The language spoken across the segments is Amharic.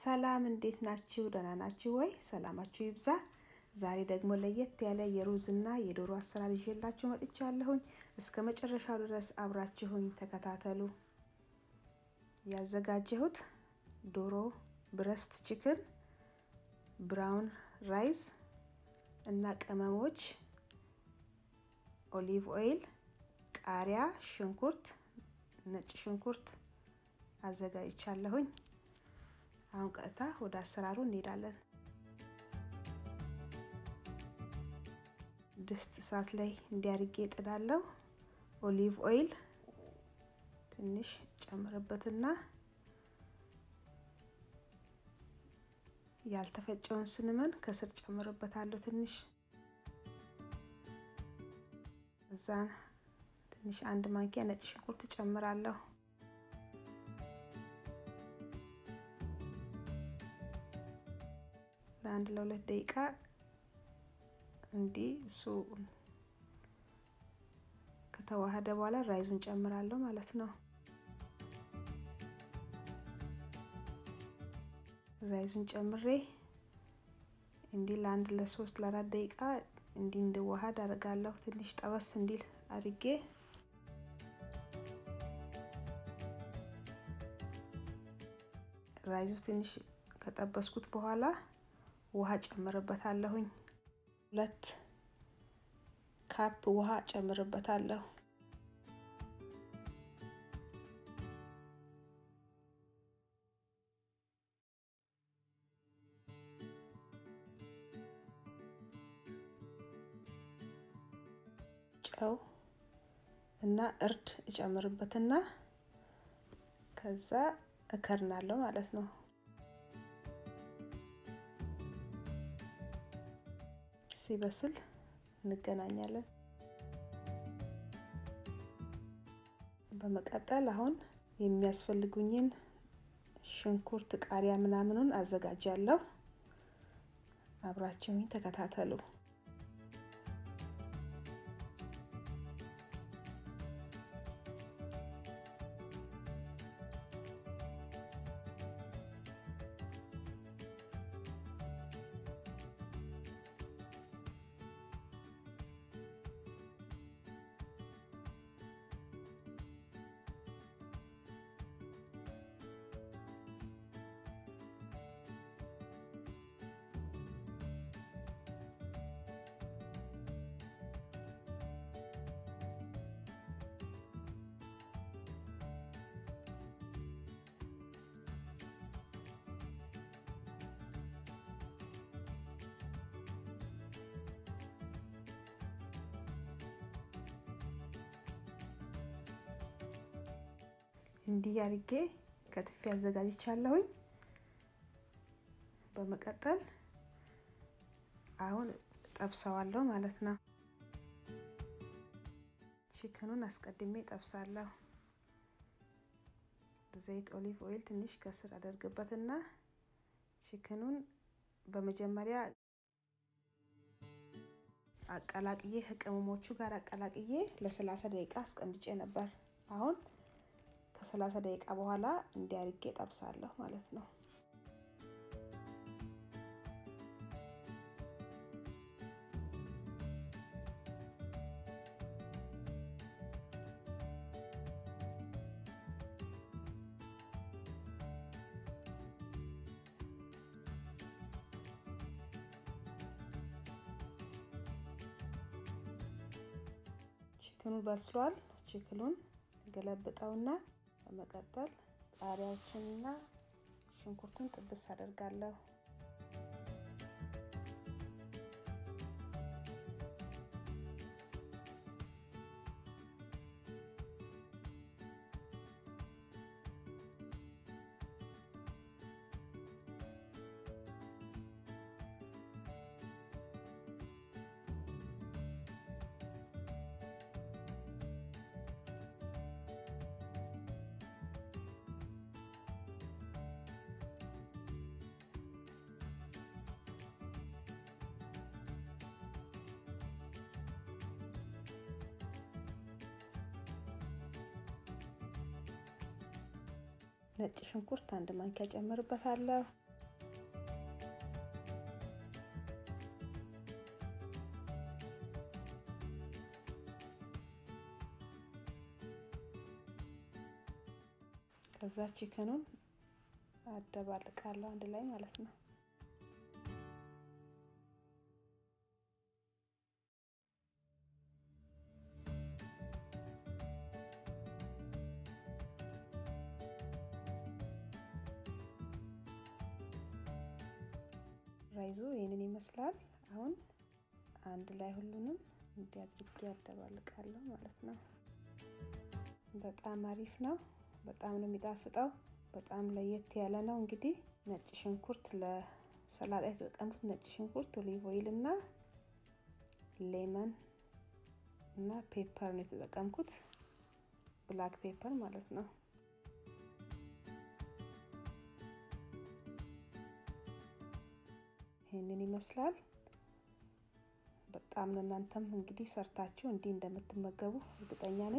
ሰላም እንዴት ናችሁ? ደህና ናችሁ ወይ? ሰላማችሁ ይብዛ። ዛሬ ደግሞ ለየት ያለ የሩዝና የዶሮ አሰራር ይዤላችሁ መጥቻለሁኝ። እስከ መጨረሻው ድረስ አብራችሁኝ ተከታተሉ። ያዘጋጀሁት ዶሮ ብረስት ችክን፣ ብራውን ራይስ እና ቅመሞች፣ ኦሊቭ ኦይል፣ ቃሪያ፣ ሽንኩርት፣ ነጭ ሽንኩርት አዘጋጅቻለሁኝ። አሁን ቀጥታ ወደ አሰራሩ እንሄዳለን። ድስት እሳት ላይ እንዲያርጌ ጥዳለሁ። ኦሊቭ ኦይል ትንሽ ጨምርበትና ያልተፈጨውን ስንመን ከስር ጨምርበታለሁ። ትንሽ እዛን ትንሽ አንድ ማንኪያ ነጭ ሽንኩርት ጨምራለሁ። ለአንድ ለሁለት ደቂቃ እንዲህ እሱ ከተዋሃደ በኋላ ራይዙን ጨምራለሁ ማለት ነው። ራይዙን ጨምሬ እንዲህ ለአንድ ለሶስት ለአራት ደቂቃ እንዲህ እንዲዋሃድ አደርጋለሁ። ትንሽ ጠበስ እንዲል አድርጌ ራይዙ ትንሽ ከጠበስኩት በኋላ ውሃ ጨምርበታለሁኝ። ሁለት ካፕ ውሃ ጨምርበታለሁ። ጨው እና እርድ እጨምርበትና ከዛ እከርናለሁ ማለት ነው። ሲበስል እንገናኛለን። በመቀጠል አሁን የሚያስፈልጉኝን ሽንኩርት፣ ቃሪያ ምናምኑን አዘጋጃለሁ። አብራችሁኝ ተከታተሉ። እንዲህ አድርጌ ከትፌ አዘጋጅቻለሁኝ። በመቀጠል አሁን ጠብሰዋለሁ ማለት ነው። ቺክኑን አስቀድሜ ጠብሳለሁ። ዘይት ኦሊቭ ኦይል ትንሽ ከስር አደርግበትና ቺክኑን በመጀመሪያ አቀላቅዬ ከቅመሞቹ ጋር አቀላቅዬ ለሰላሳ ደቂቃ አስቀምጬ ነበር። አሁን ከሰላሳ ደቂቃ በኋላ እንዲያርጌ ጠብሳለሁ ማለት ነው። ቺክኑ በስሏል። ቺክኑን ገለብጠውና በመቀጠል ቃሪያዎችንና ሽንኩርቱን ጥብስ አደርጋለሁ። ነጭ ሽንኩርት አንድ ማንኪያ ጨምርበታለሁ። ከዛ ቺክኑን አደባልቃለሁ አንድ ላይ ማለት ነው። ራይዙ ይህንን ይመስላል። አሁን አንድ ላይ ሁሉንም እንዲህ አድርጌ ያደባልቃለሁ ማለት ነው። በጣም አሪፍ ነው። በጣም ነው የሚጣፍጠው። በጣም ለየት ያለ ነው። እንግዲህ ነጭ ሽንኩርት ለሰላጣ የተጠቀምኩት ነጭ ሽንኩርት፣ ኦሊቭ ኦይል እና ሌመን እና ፔፐር ነው የተጠቀምኩት፣ ብላክ ፔፐር ማለት ነው። ይህንን ይመስላል። በጣም ነው እናንተም እንግዲህ ሰርታችሁ እንዲህ እንደምትመገቡ እርግጠኛ ነኝ።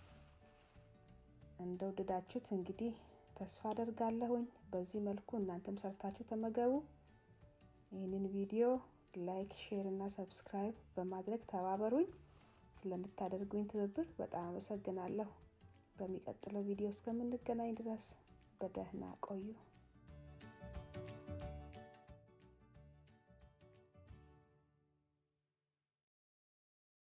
እንደወደዳችሁት እንግዲህ ተስፋ አደርጋለሁኝ። በዚህ መልኩ እናንተም ሰርታችሁ ተመገቡ። ይህንን ቪዲዮ ላይክ፣ ሼር እና ሰብስክራይብ በማድረግ ተባበሩኝ። ስለምታደርጉኝ ትብብር በጣም አመሰግናለሁ። በሚቀጥለው ቪዲዮ እስከምንገናኝ ድረስ በደህና ቆዩ።